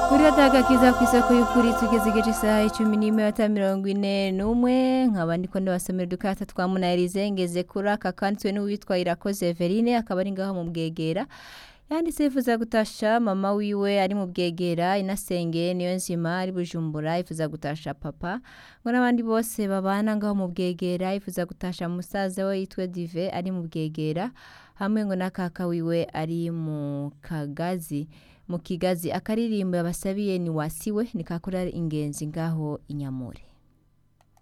kuri atagakiza ku isoko y'ukuri tugeze igice isaha icumi n'iminota mirongo ine n'umwe nkaba ndiko ndabasomera udukata twa munayirize ngeze kuri aka kanditswe n'uwitwa irakoze Everine akaba ari ngaho mu bwegera yanditse yifuza gutasha mama wiwe ari mu bwegera inasenge niyo nzima ari bujumbura yifuza gutasha papa ngo n'abandi bose babana ngaho mu bwegera yifuza gutasha musaza we yitwe dive ari mu bwegera hamwe ngo na kaka wiwe ari mu kagazi mu kigazi akaririmbo yabasabiye ni wasiwe ni kakora ingenzi ngaho inyamure